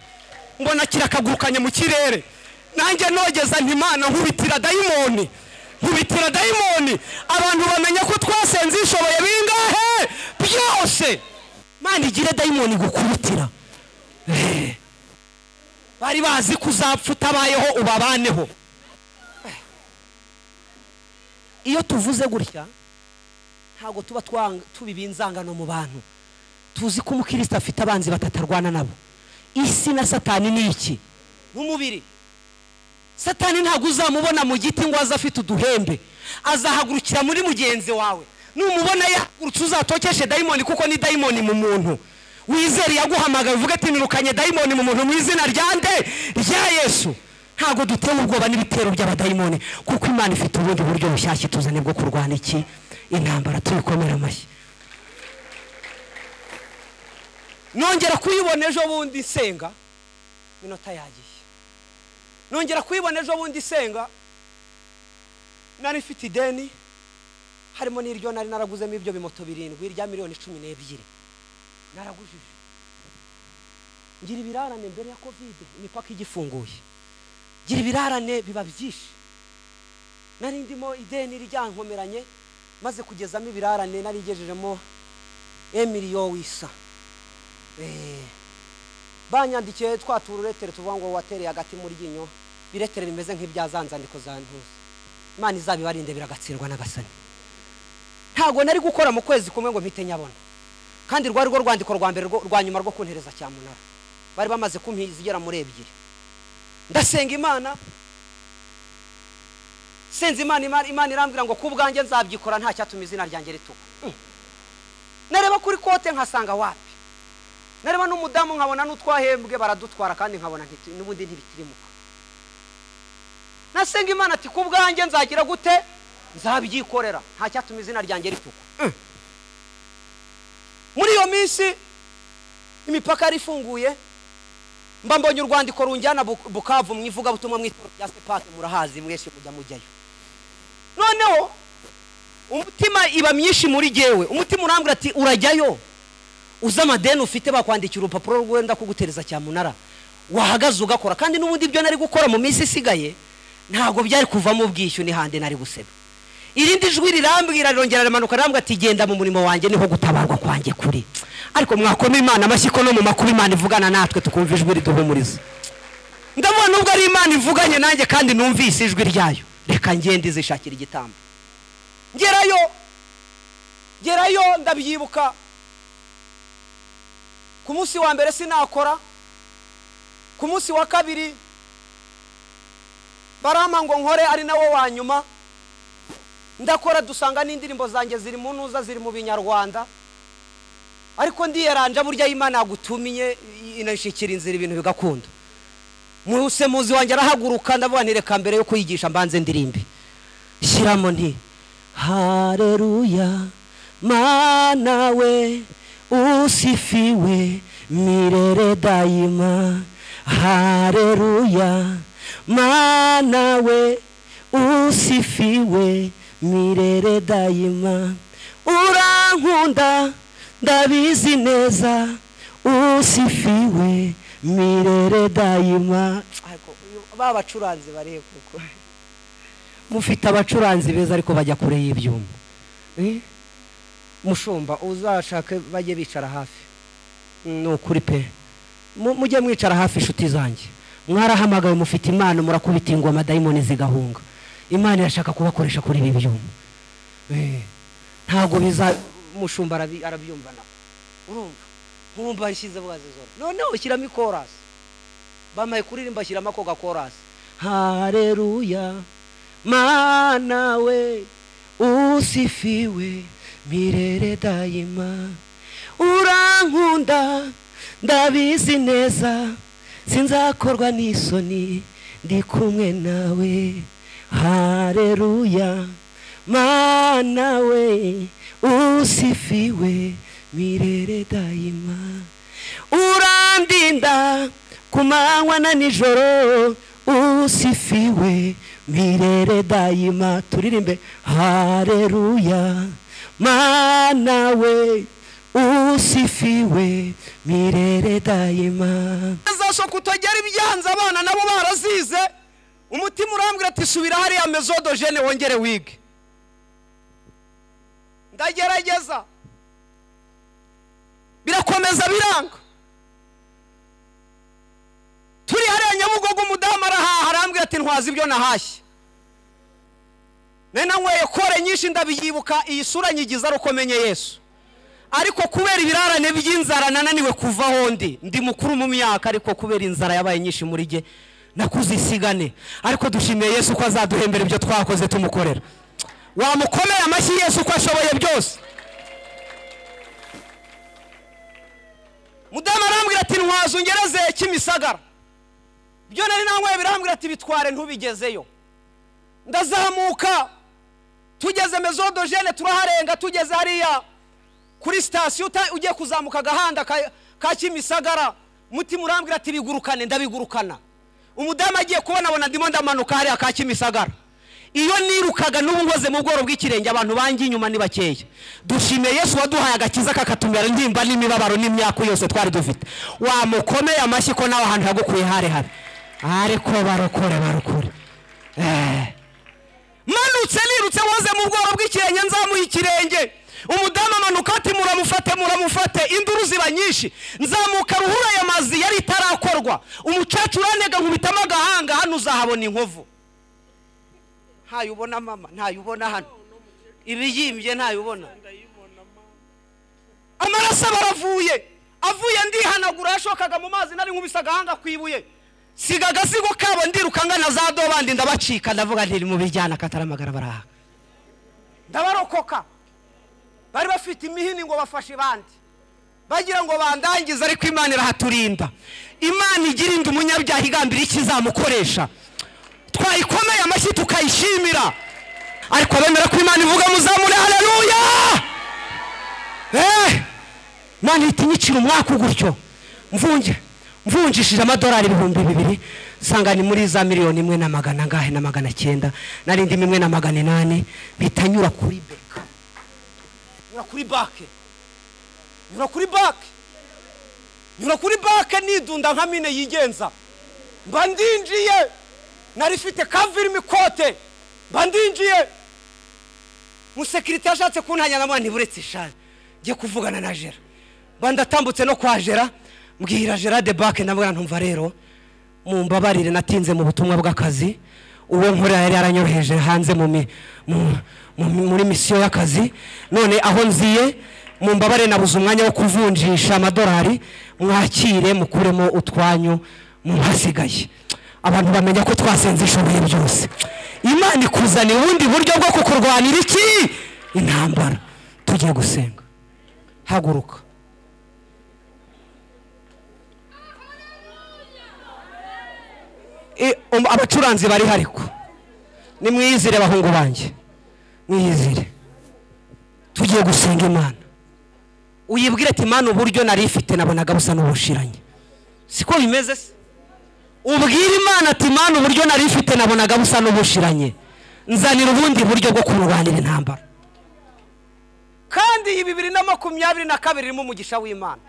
mbona kirakagurukanye mu kirere nanjye nogeza ntimana nkubitira dayimoni nkubitira dayimoni abantu bamenya ko twasenze ishoboye bingahe byose mana igire dayimoni gukubitira Eh. bari bazi ko uzapfa utabayeho ubabaneho iyo tuvuze gutya ntabwo tuba twang- tubiba inzangano mu bantu tuzi ko umukristo afite abanzi batatarwana nabo isi na satani ni iki n'umubiri satani ntabwo uzamubona mu giti ngo aze afite uduhembe azahagurukira muri mugenzi wawe numubona yahagurutse uzatokeshe dayimoni kuko ni dayimoni mu muntu wizere yaguhamagaye uvuga ati nirukanye dayimoni mu muntu mu izina rya nde rya yesu ntabwo dutewe ubwoba n'ibitero by'abadayimoni kuko imana ifite ubundi buryo bushyashya ituzanye bwo kurwana iki intambara tuyikomera amashyi nongera kuyibona ejo bundi senga minota yagiye nongera kuyibona ejo bundi senga nari mfite ideni harimo n'iryo nari naraguzemo ibyo bimoto birindwi irya miliyoni cumi n'ebyiri naragujije ngira ibirarane mbere ya kovide imipaka igifunguye ngira ibirarane biba byinshi nari ndimo ideni ryankomeranye maze kugezamo ibirarane nari ngejejemo emiliyo wisa Eh, banyandikiye twa tururetere tuvuga ngo watereye hagati mu ryinyo biretere bimeze nk'ibya za nzandiko za ntuza imana izabibarinde biragatsindwa n'agasani ntabwo nari gukora mu kwezi kumwe ngo mpite nyabona kandi rwari rwo rwandiko rwa mbere rwo- rwa nyuma rwo kuntereza cyamunara bari bamaze kumpiza igera muri ebyiri ndasenga imana senze imana imana imana irambwira ngo ku bwanjye nzabyikora nta cyatuma izina ryanjye ritukwa Mm. nareba kuri kote nkasanga wapi nareba n'umudamu nkabona n'utwahembwe baradutwara kandi nkabona ntiti- n'ubundi ntibitirimuka nasenga imana ati ku bwanjye nzagira gute nzabyikorera nta cyatuma izina ryanjye ritukwa Mm. muri iyo minsi imipaka yari ifunguye mba mbonye urwandiko runjyana Buk- bukavu mu ivugabutumwa mu itorero rya sepake murahazi mwese mujya mujyayo noneho umutima iba myinshi muri jyewe umutima urambwira ati urajyayo uzi amadeni ufite bakwandikira urupapuro rwenda kugutereza cyamunara wahagaze ugakora kandi n'ubundi ibyo nari gukora mu minsi isigaye ntabwo byari kuvamo ubwishyu n'ihande nari guseba irindi jwi rirambwira rirongera rimanuka rirambwira ati genda mu murimo wanjye niho gutabarwa kwanjye kuri ariko mwakoma imana amashyi ko no mu makuru imana ivugana natwe tukumva ijwi riduhumuriza ndabona nubwo ari imana ivuganye nanjye kandi numvise ijwi ryayo reka ngende izishakira igitambo ngerayo ngerayo ndabyibuka ku munsi wa mbere sinakora ku munsi wa kabiri barama ngo nkore ari nawo wa nyuma ndakora dusanga n'indirimbo zanjye ziri mu ntuza ziri mu binyarwanda ariko ndiyeranja burya y'imana yagutumiye inashikira inzira ibintu bigakunda mwuse muzi wanjye arahaguruka ndavuga nti reka mbere yo kuyigisha mbanze ndirimbe shyiramo nti hareruya mana we usifiwe mirere dayima hareruya mana we usifiwe mirere dayima urankunda ndabizi neza usifiwe mirere dayima Ariko uyu- ba bacuranzi barebe kuko mufite abacuranzi beza ariko bajya kure y'ibyuma Eh? mushumba uzashake bajye bicara hafi ni ukuri pe Mu- mujye mwicara hafi inshuti zanjye mwarahamagawe mufite imana murakubita ingoma dayimoni zigahunga imana irashaka kubakoresha kuri ibi byuma Eh, ntabwo biza mushumba arabi- arabyumva nawe urumva nkumva yashyize bwazo zose noneho shyiramo ikorasi bamaye kuririmba shyiramo ako gakorasi hareruya mana we usifiwe mirere dayima urankunda ndabizi neza sinzakorwa n'isoni ndi kumwe nawe hareruya mana we usifiwe mirere dayima urandinda ku manywa na nijoro usifiwe mirere dayima turirimbe hareruya mana we usifiwe mirere dayima azashoka utagera ibyanze abana nabo barazize umutima urambwira ati subira hariya mezodo jene wongere wige ndagerageza birakomeza biranga turi hariya nyabugogo umudamu arahaha arambwira ati ntwaza ibyo nahashye nari nanyweye kore nyinshi ndabiyibuka iyi sura nyigiza ari uko menye yesu ariko kubera ibirarane by'inzara nananiwe kuvaho ndi ndi mukuru mu myaka ariko kubera inzara yabaye nyinshi muri jye nakuzisigane ariko dushimiye yesu ko azaduhembera ibyo twakoze tumukorera wamukomeye amashyi yesu ko ashoboye byose mudamu arambwira ati ntwaza ungereze kimisagara byo nari nanyweye birambwira ati bitware ntubigezeyo ndazamuka tugeze mezodogene turaharenga tugeze hariya kuri sitasiyo uta- ugiye kuzamuka agahanda ka- ka kimisagara mutima urambwira ati bigurukane ndabigurukana umudamu agiye kubona abona ndimo ndamanuka hariya ka kimisagara iyo nirukaga n'ubu ngoze mu bworo bw'ikirenge abantu banjye inyuma ni bakeya dushimiye yesu waduhaye agakiza kakatumira intimba n'imibabaro n'imyaku yose twari dufite wamukomeye amashyi ko nawe ahantu hagukuye hare hare ariko barokore barokore eh. manutse nirutse woze mu bworo bw'ikirenge nzamuha ikirenge umudamu amanuka ati muramufate muramufate induru ziba nyinshi nzamuka ruhura aya mazi yari itarakorwa umucacu uranega nkubitamo agahanga hano uzahabona inkovu ntayo ubona mama ntayo ubona hano ibiyimbye ntayo ubona amaraso aba aravuye avuye ndihanagura yashokaga mu mazi nari nkubise agahanga ku ibuye siga agasigo kabo ndiruka ngana za dobandi ndabacika ndavuga ntiri mu bijyana kataramagara baraha ndabarokoka bari bafite imihini ngo bafashe ibandi bagira ngo bandangize ariko imana irahaturinda imana igirinda umunyabyaha igambira icyo izamukoresha twayikomeye amashyi tukayishimira ariko bemera ko imana ivuga muzamure hareruya Eh! mwana ihita inyicira umwaka gutyo mvunge mvunjishije amadolari ibihumbi bibiri nsanga ni muri za miliyoni imwe na magana angahe na magana cyenda nari ndimo imwe na magana inani bihita nyura kuri beka nyura kuri bake nyura kuri bake nyura kuri bake nidunda nka mine yigenza mba ndinjiye nari mfite kavirimo ikote mba ndinjiye umusekirite yashatse kuntanya na mwana ntiburetse ishari ngiye kuvugana na jera mba ndatambutse no kwa jera mbwira jera de bake nabwo ntumva rero mumbabarire natinze mu butumwa bw'akazi uwo nkorera yari yaranyoroheje hanze mu mi- mu- mu- muri misiyo y'akazi none aho nziye mumbabarire nabuze umwanya wo kuvunjisha amadolari mwakire mukuremo utwanyu muhasigaye abantu bamenya ko twasenze ishoboye byose imana ikuzanira ubundi buryo bwo kukurwanira iki intambara tujye gusenga haguruka I- um- abacuranzi bari hariko nimwiyizire bahungu banjye mwiyizire tugiye gusenga imana uyibwire ati imana uburyo nari ifite nabonaga busa n'ubushiranye siko bimeze se ubwira imana ati imana uburyo nari mfite nabonaga busa n'ubushiranye nzanira ubundi buryo bwo kurwanira intambara kandi iyi bibiri na makumyabiri na kabiri irimo umugisha w'imana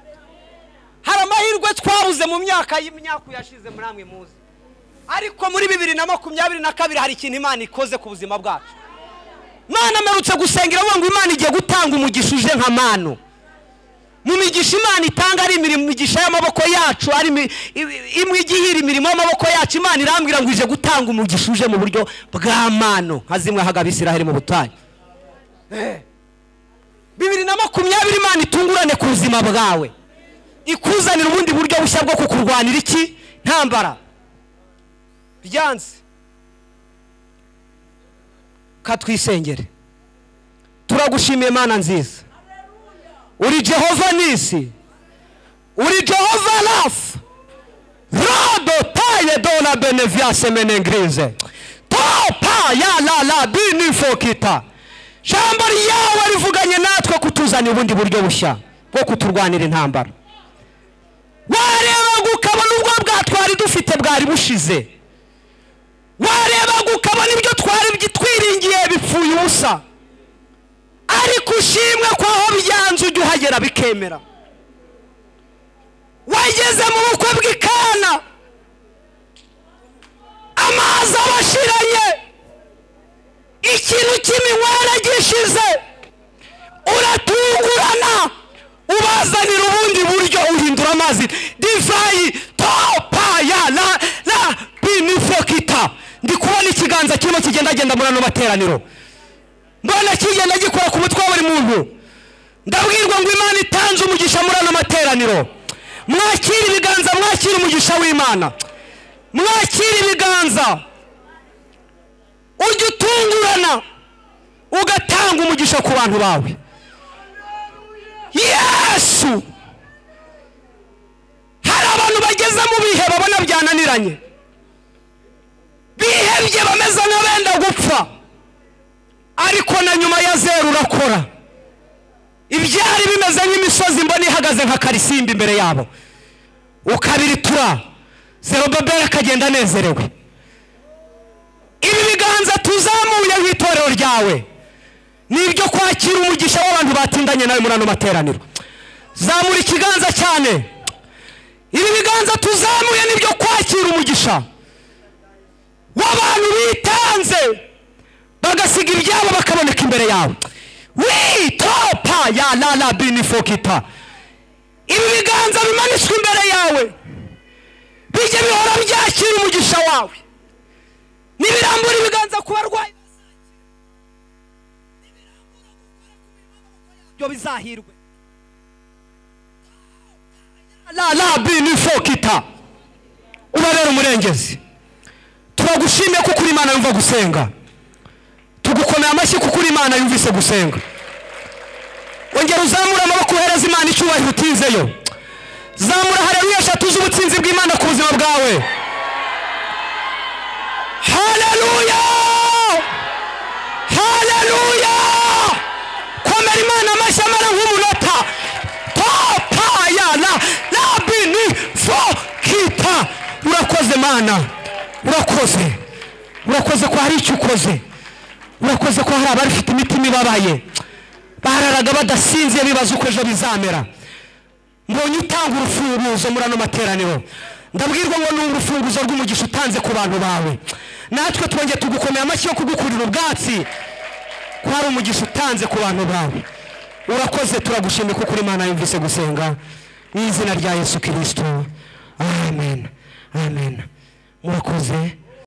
hari amahirwe twabuze mu myaka y'imyaka yashize muri amwe muzi ariko muri bibiri na makumyabiri na kabiri hari ikintu imana ikoze ku buzima bwacu imana amerutse gusenga iravuga ngo imana igiye gutanga umugisha uje nka manu mu migisha imana itanga ari imirimo imigisha y'amaboko yacu ari imi- i- imwe igihira imirimo y'amaboko yacu imana irambwira ngo ije gutanga umugisha uje mu buryo bwa manu nka zimwe haga abisiraheli mu butayu Eh. bibiri na makumyabiri imana itungurane ku buzima bwawe ikuzanira ubundi buryo bushya bwo kukurwanira iki ntambara byanze katwisengere turagushimiye mana nziza uri jehova nisi uri jehova rafu rado taye dona beneviase menengirize topa ya la la binifokita jambo ryawe rivuganye natwe kutuzanira ubundi buryo bushya bwo kuturwanira intambara warebaga ukabona ubwo bwatwari dufite bwari bushize warebaga ukabona ibyo twari byi- twiringiye bipfuye ubusa ariko ushimwe ko aho byanze ujya uhagera bikemera wageze mu bukwe bw'ikana amazi abashiranye ikintu cy'iminywere gishize uratungurana ubazanira ubundi buryo uhindura amazi divayi topa ya la la binifokita ndi kubona ikiganza kirimo kigendagenda muri ano materaniro mbona kigenda gikora ku mutwe wa buri muntu ndabwirwa ngo imana itanze umugisha muri ano materaniro mwakire ibiganza mwakire umugisha w'imana mwakire ibiganza ujya utungurana ugatanga umugisha ku bantu bawe yesu hari abantu bageze mu bihe babona byananiranye bihebye bameze nk'abenda gupfa ariko na nyuma ya zeru urakora ibyari bimeze nk'imisozi mbona ihagaze nka karisimbi imbere yabo ukabiritura zerobabeli akagenda anezerewe ibi biganza tuzamuye nk'itorero ryawe ni ibyo kwakira umugisha w'abantu batindanye nawe muri ano materaniro zamura ikiganza cyane ibi biganza tuzamuye ni ibyo kwakira umugisha w'abantu bitanze bagasiga ibyabo bakaboneka imbere yawe witopa ya la la binifokita ibi biganza bimanitswe imbere yawe bijye bihora byakira umugisha wawe nibirambura ibiganza ku barwayi ibyo bizahirwe la la binifokita ubabera umurengezi turagushimiye kuko uri imana yumva gusenga tugukomera amashyi kuko uri imana yumvise gusenga ongera uzamure amaboko uhereza imana icyubahiro utinzeyo zamura hareruya eshatu z'ubutsinzi bw'imana ku buzima bwawe hareruya hareruya komera imana amashyi amara nk'umunota topaya na rabini fo kita urakoze mana urakoze urakoze ko hari icyo ukoze urakoze ko hari abafite imitima ibabaye bararaga badasinziye bibaza uko ejo bizamera mbonye utanga urufunguzo muri ano materaniro ndabwirwa ngo ni urufunguzo rw'umugisha utanze ku bantu bawe natwe twongeye tugukomeye amashyi yo kugukurira ubwatsi ko hari umugisha utanze ku bantu bawe urakoze turagushimye kuko uri imana yumvise gusenga mu izina rya yesu kirisito amen amen murakoze